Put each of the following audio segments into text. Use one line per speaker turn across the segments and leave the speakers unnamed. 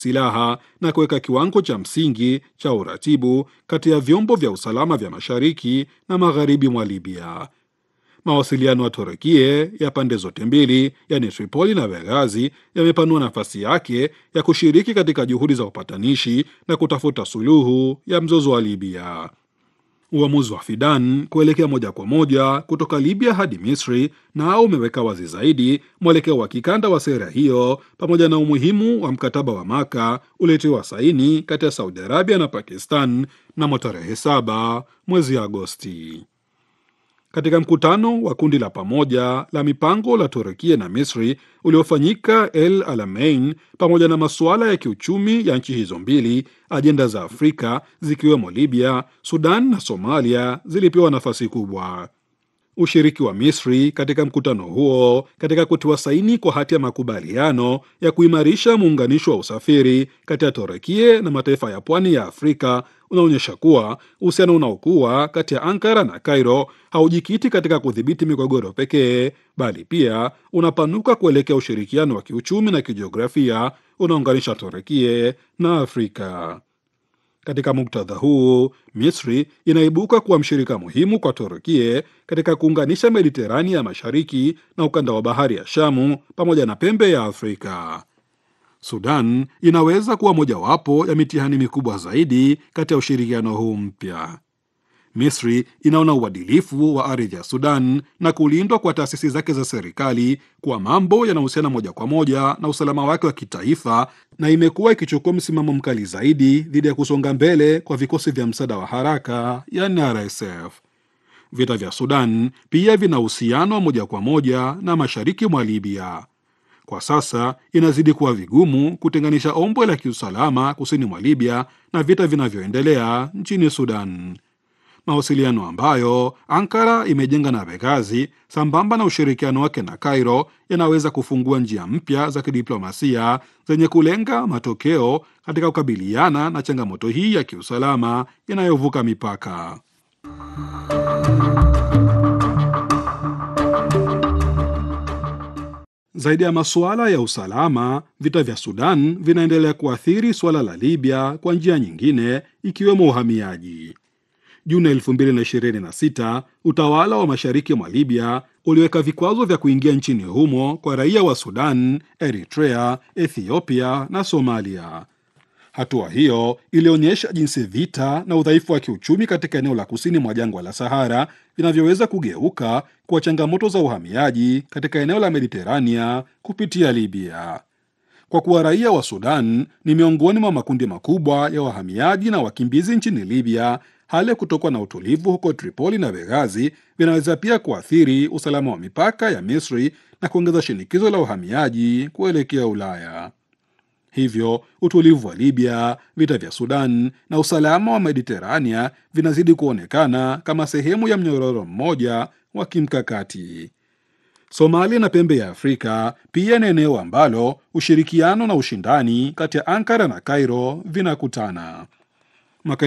silaha na kuweka kiwango cha msingi cha uratibu kati ya vyombo vya usalama vya mashariki na magharibi mwa Libya. Mawasiliano ya Turukie ya pande zote mbili, yani Tripoli na Benghazi, yamepanua nafasi yake ya kushiriki katika juhudi za upatanishi na kutafuta suluhu ya mzozo wa Libya. Uamuzi wa Fidan kuelekea moja kwa moja kutoka Libya hadi Misri nao umeweka wazi zaidi mwelekeo wa kikanda wa sera hiyo pamoja na umuhimu wa mkataba wa Maka uliotiwa saini kati ya Saudi Arabia na Pakistan mnamo tarehe saba mwezi Agosti. Katika mkutano wa kundi la pamoja la mipango la Turukia na Misri uliofanyika El Alamein, pamoja na masuala ya kiuchumi ya nchi hizo mbili, ajenda za Afrika zikiwemo Libya, Sudan na Somalia zilipewa nafasi kubwa. Ushiriki wa Misri katika mkutano huo katika kutiwa saini kwa hati ya makubaliano ya kuimarisha muunganisho wa usafiri kati ya Turukia na mataifa ya pwani ya Afrika unaonyesha kuwa uhusiano unaokuwa kati ya Ankara na Cairo haujikiti katika kudhibiti migogoro pekee, bali pia unapanuka kuelekea ushirikiano wa kiuchumi na kijiografia unaunganisha Turukia na Afrika. Katika muktadha huu, Misri inaibuka kuwa mshirika muhimu kwa Turukia katika kuunganisha Mediterania ya mashariki na ukanda wa bahari ya Shamu pamoja na pembe ya Afrika. Sudan inaweza kuwa mojawapo ya mitihani mikubwa zaidi kati ya ushirikiano huu mpya. Misri inaona uadilifu wa ardhi ya Sudan na kulindwa kwa taasisi zake za serikali kuwa mambo yanahusiana moja kwa moja na usalama wake wa kitaifa, na imekuwa ikichukua msimamo mkali zaidi dhidi ya kusonga mbele kwa vikosi vya msaada wa haraka yani RSF. Vita vya Sudan pia vina uhusiano wa moja kwa moja na mashariki mwa Libya. Kwa sasa inazidi kuwa vigumu kutenganisha ombwe la kiusalama kusini mwa Libya na vita vinavyoendelea nchini Sudan. Mawasiliano ambayo Ankara imejenga na Benghazi sambamba na ushirikiano wake na Cairo yanaweza kufungua njia mpya za kidiplomasia zenye kulenga matokeo katika kukabiliana na changamoto hii ya kiusalama inayovuka mipaka. Zaidi ya masuala ya usalama, vita vya Sudan vinaendelea kuathiri suala la Libya kwa njia nyingine, ikiwemo uhamiaji. Juni 2026 utawala wa mashariki mwa Libya uliweka vikwazo vya kuingia nchini humo kwa raia wa Sudan, Eritrea, Ethiopia na Somalia. Hatua hiyo ilionyesha jinsi vita na udhaifu wa kiuchumi katika eneo la kusini mwa jangwa la Sahara vinavyoweza kugeuka kuwa changamoto za uhamiaji katika eneo la Mediterania kupitia Libya. Kwa kuwa raia wa Sudan ni miongoni mwa makundi makubwa ya wahamiaji na wakimbizi nchini Libya, hali ya kutokuwa na utulivu huko Tripoli na Benghazi vinaweza pia kuathiri usalama wa mipaka ya Misri na kuongeza shinikizo la uhamiaji kuelekea Ulaya. Hivyo utulivu wa Libya, vita vya Sudan na usalama wa Mediterania vinazidi kuonekana kama sehemu ya mnyororo mmoja wa kimkakati. Somalia na pembe ya Afrika pia ni eneo ambalo ushirikiano na ushindani kati ya Ankara na Cairo vinakutana. Mwaka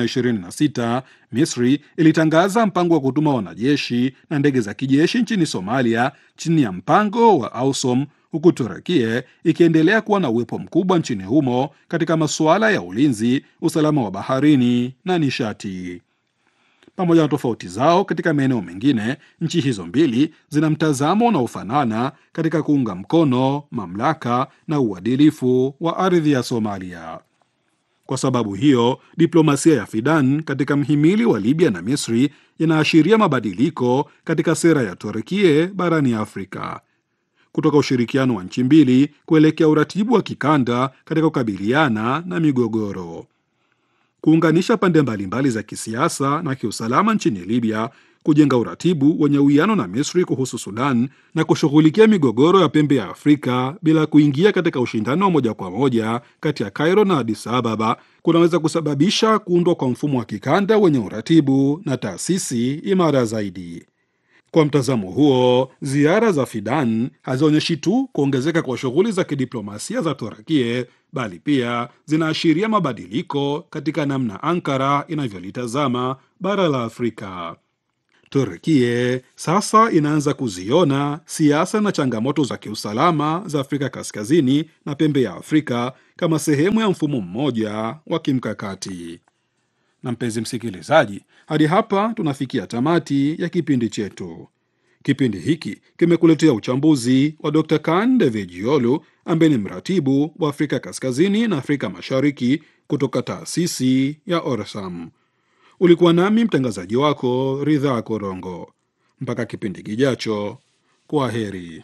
2026 Misri ilitangaza mpango wa kutuma wanajeshi na ndege za kijeshi nchini Somalia chini ya mpango wa AUSOM, huku Turukia ikiendelea kuwa na uwepo mkubwa nchini humo katika masuala ya ulinzi, usalama wa baharini na nishati. Pamoja na tofauti zao katika maeneo mengine, nchi hizo mbili zina mtazamo unaofanana katika kuunga mkono mamlaka na uadilifu wa ardhi ya Somalia. Kwa sababu hiyo, diplomasia ya Fidan katika mhimili wa Libya na Misri inaashiria mabadiliko katika sera ya Turukia barani Afrika, kutoka ushirikiano wa nchi mbili kuelekea uratibu wa kikanda katika kukabiliana na migogoro. Kuunganisha pande mbalimbali za kisiasa na kiusalama nchini Libya, kujenga uratibu wenye uwiano na Misri kuhusu Sudan na kushughulikia migogoro ya pembe ya Afrika bila kuingia katika ushindani wa moja kwa moja kati ya Cairo na Addis Ababa kunaweza kusababisha kuundwa kwa mfumo wa kikanda wenye uratibu na taasisi imara zaidi. Kwa mtazamo huo, ziara za Fidan hazionyeshi tu kuongezeka kwa shughuli za kidiplomasia za Turukia, bali pia zinaashiria mabadiliko katika namna Ankara inavyolitazama bara la Afrika. Turkie sasa inaanza kuziona siasa na changamoto za kiusalama za Afrika Kaskazini na pembe ya Afrika kama sehemu ya mfumo mmoja wa kimkakati. Na mpenzi msikilizaji, hadi hapa tunafikia tamati ya kipindi chetu. Kipindi hiki kimekuletea uchambuzi wa Dr. Kan Devejiolu ambaye ni mratibu wa Afrika Kaskazini na Afrika Mashariki kutoka taasisi ya Orsam. Ulikuwa nami mtangazaji wako Ridhaa Korongo. Mpaka kipindi kijacho, kwa heri.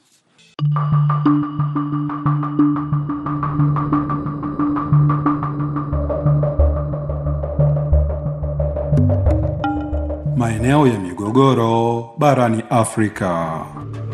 Maeneo ya migogoro barani Afrika.